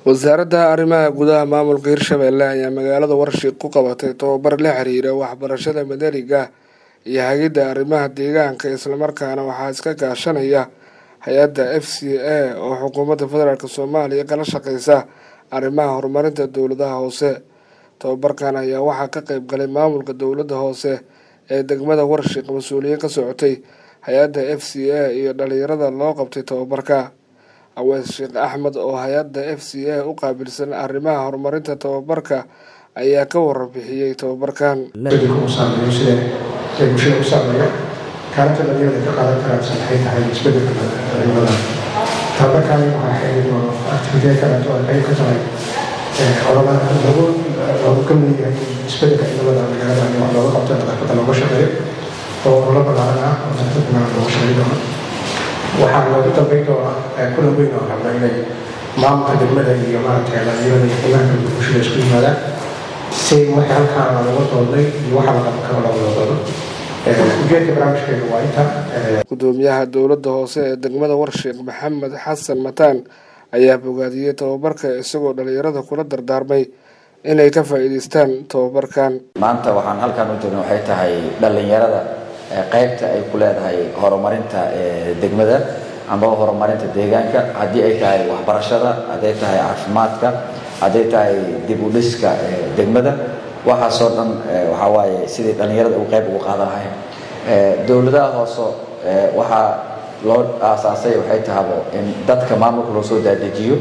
wasaaradda arrimaha gudaha maamulka hirshabelle ayaa magaalada warshiq ku qabatay tababar la xiriira waxbarashada madaniga iyo hagidda arrimaha deegaanka islamarkaana waxaa iska kaashanaya hay-adda f c a oo xukuumadda federaalk soomaaliya kala shaqeysa arrimaha horumarinta dowladaha hoose tababarkan ayaa waxaa ka qeyb galay maamulka dowladda hoose ee degmada warshiq mas-uuliyiin ka socotay hay-adda f c a iyo dhalinyarada loo qabtay tababarka aweys sheekh axmed oo hay-adda f c a u qaabilsan arrimaha horumarinta tababarka ayaa ka warabixiyey tababarkan saameeyo sida ay bulshada u saameeyo kaalinta dhalinyarada ka qaadan karaansan waxay tahay isbedelka cimilada tababarkan waxaa xeerin oo activitee kaleeto ay qayb ka tahay olama lagu lagu ka mid yahay isbedelka cimilada magaalada in wax looga qabto nadaafadda looga shaqeeyo oo ololo ballaaran ah oo nadaafadda magaalada looga shaqeeyo doono waxaa loogu dambeyn doonaa kulan weyn oo rabna inay maamulka degmada iyo maaragtay dhalinyarada iyo qiimaha bulshada isku yimaadaan si wixii halkaan laga doodnay iyo waxa la qaban karo looga doodo ujeedka barnaamijkeedu waa inta gudoomiyaha dowladda hoose ee degmada warshiq maxamed xasan mataan ayaa bogaadiyey tababarka isagoo dhalinyarada kula dardaarmay inay ka faa-iideystaan tababarkan maanta waxaan halkaan u joogna waxay tahay dhalinyarada qaybta ay ku leedahay horumarinta degmada amba horumarinta deegaanka haddii ay tahay waxbarashada hadday tahay caafimaadka hadday tahay dib u dhiska degmada waxaasoo dhan waxaa waaye sidii dhallinyarada ugu qayb ugu qaadan lahayn dowladaha hoose waxaa loo aasaasay waxay tahabo in dadka maamulka loo soo daadejiyo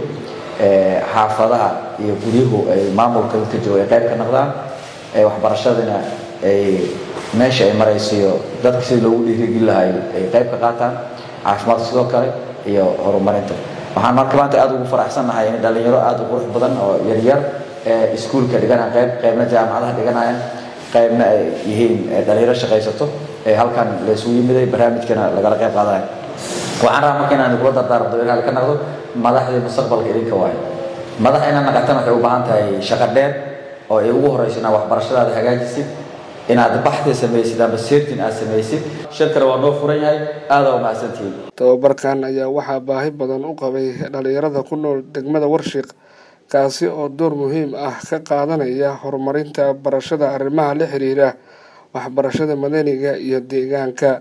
xaafadaha iyo guryuhu ay maamulka dadka jooga ay qayb ka noqdaan waxbarashadana ay meesha ay maraysiyo dadka sidii loogu dhiirigeli lahay ay qayb ka qaataan caafimaadka sidoo kale iyo horumarinta waxaan marka maanta aada ugu faraxsannahay in dhalinyaro aada u qurux badan oo yaryar ee iskuulka dhiganaya qayb qaybna jaamacadaha dhiganayaan qaybna ay yihiin dhalinyaro shaqaysato ee halkan la isugu yimiday barnaamijkana lagala qayb qaadanayo waxaan rabaa marka inaan kula dardaarmdo inaad ka naqdo madaxdii mustaqbalka idinka waayo madax inaad naqatana waxay u baahan tahay shaqo dheer oo ay ugu horeyso inaad waxbarashadaada hagaajisid inaad baxdi samaysid amba seertin aad samaysid shirkana waa noo furan yahay aadaa umahadsantihiin tababarkan ayaa waxaa baahi badan u qabay dhalinyarada ku nool degmada warshiq kaasi oo door muhiim ah ka qaadanaya horumarinta barashada arrimaha la xiriira waxbarashada madaniga iyo deegaanka